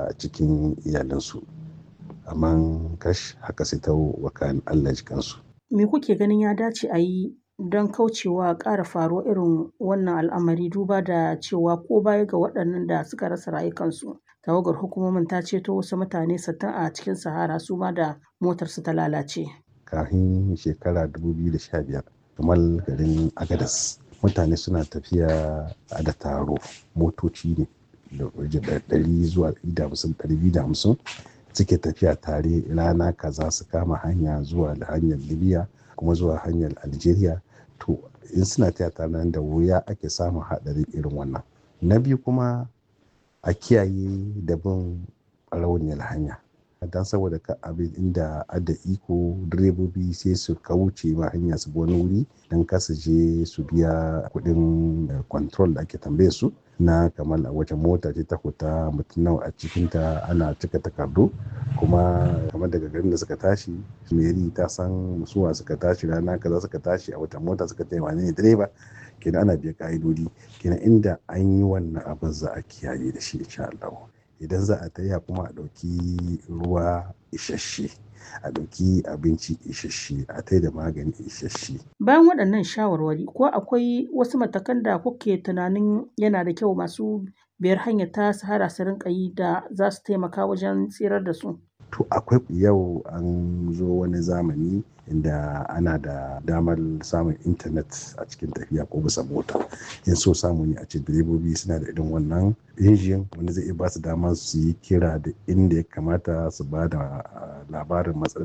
a cikin iyalinsu amma kash haka sai ta wakan Allah jikansu. Me kuke ganin ya dace a yi don kaucewa ƙara faruwar irin wannan al'amari duba da cewa ko baya ga waɗannan da suka rasa rayukansu tawagar hukumomin ta ceto wasu mutane sittin a cikin sahara su ma da motarsu ta lalace. Kafin shekara 2015 kamar garin Agadas mutane suna tafiya da taro motoci ne da ɗari zuwa ɗari da hamsin suke tafiya tare rana kaza su kama hanya zuwa hanyar libya kuma zuwa hanyar algeria to in suna tafiya tare nan da wuya ake samun haɗari irin wannan na biyu kuma a kiyaye da bin rauniyar hanya don saboda ka abin inda ada iko direbobi sai su kauce ma hanya su wani wuri don kasa je su biya kuɗin control da ake tambaye su na kamar a wace mota ce ta fita mutum nawa a cikinta ana cika takardu kuma kamar daga garin da suka tashi meri ta san suwa suka tashi rana kaza suka tashi a wata mota suka tayi wane ne direba kenan ana biya ka'idodi kenan inda an yi wannan abin za a kiyaye da shi insha Allah idan za a taya kuma a ɗauki ruwa isasshe a ɗauki abinci isasshe a tai da magani isasshe. Bayan waɗannan shawarwari ko akwai wasu matakan da kuke tunanin yana da kyau masu biyar hanyar ta sahara su rinka yi da za su taimaka wajen tsirar da su? To akwai yau an zo wani zamani inda ana da damar samun intanet a cikin tafiya ko bisa mota in so samu ne a ce direbobi suna da irin wannan injin wanda zai iya ba su damar su yi kira da inda ya kamata su ba da labarin matsalar